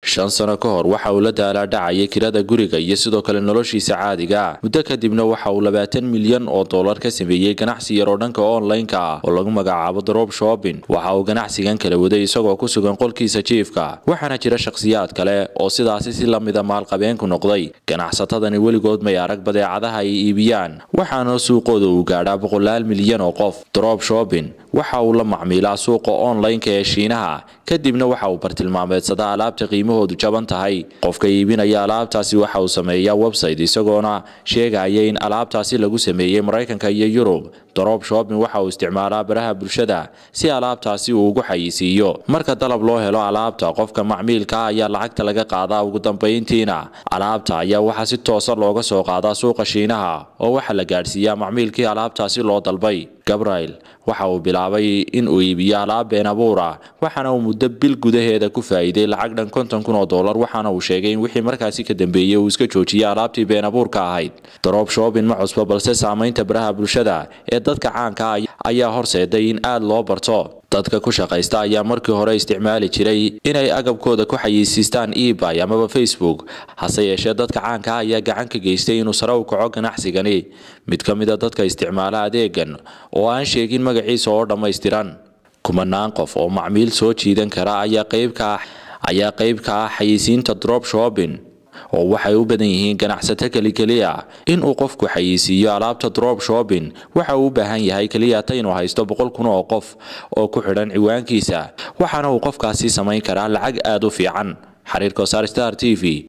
shan sano ka hor waxa uu la daalaadhacayay kirada guriga iyo sidoo kale noloshiisa caadiga ah muddo kadibna waxa uu labaatan milyan oo dollar ka sameeyey ganacsi yar oo dhanka online-ka ah oo lagu magacaabo drop shopping waxa uu ganacsigan kala waday isagoo ku sugan qolkiisa jiifka waxaana jira shakhsiyaad kale oo sidaasi si lamida maalqabeenku noqday ganacsatadani weligood may arag badeecadaha ay iibiyaan waxaana suuqooda uu gaadhaa boqolaal milyan oo qof drop shopping waxa uu la macmiilaa suuqa online-ka ee shiinaha kadibna waxa uu bartilmaameedsadaa alaabta qiimahoodu jaban tahay qofka iibinaya alaabtaasi waxa uu sameeyaa website isagoona sheegaya in alaabtaasi lagu sameeyey maraykanka iyo yurub drop shopping waxa uu isticmaalaa baraha bulshada si alaabtaasi uu ugu xayisiiyo marka dalab loo helo alaabta qofka macmiilka ayaa lacagta laga qaadaa ugu dambayntiina alaabta ayaa waxaa si toosa looga soo qaadaa suuqa shiinaha oo waxaa la gaadhsiiyaa macmiilkii alaabtaasi loo dalbay gabriel waxa uu bilaabay in uu iibiyo alaab been abuura waxaana uu muddo bil gudaheeda ku faa'iiday lacag dhan konton kun oo dollar waxaana uu sheegay in wixii markaasi ka dambeeyey uu iska joojiyey alaabtii been abuurka ahayd drop shopping ma cusba balse saamaynta baraha bulshada ee dadka caanka ah ayaa horseeday in aad loo barto dadka ku shaqaysta ayaa markii hore isticmaali jiray inay agabkooda ku xayeysiistaan ebay amaba facebook hase yeeshee dadka caanka ah ayaa gacan ka geystay inuu sare u kaco ganacsigani mid ka mid a dadka isticmaala adeegan oo aan sheegin magaciisa oo dhammaystiran kumanaan qof oo macmiil soo jiidan kara ayaa qeybka ayaa qeyb ka ah xayeysiinta drop shopping oo waxay u badan yihiin ganacsato kelikeliya in uu qofku xayeysiiyo alaabta drop shopping waxa uu u baahan yahay keliyata inuu haysto boqol kun oo qof oo ku xidhan ciwaankiisa waxaana uu qofkaasi samayn karaa lacag aad u fiican xiriirka star t v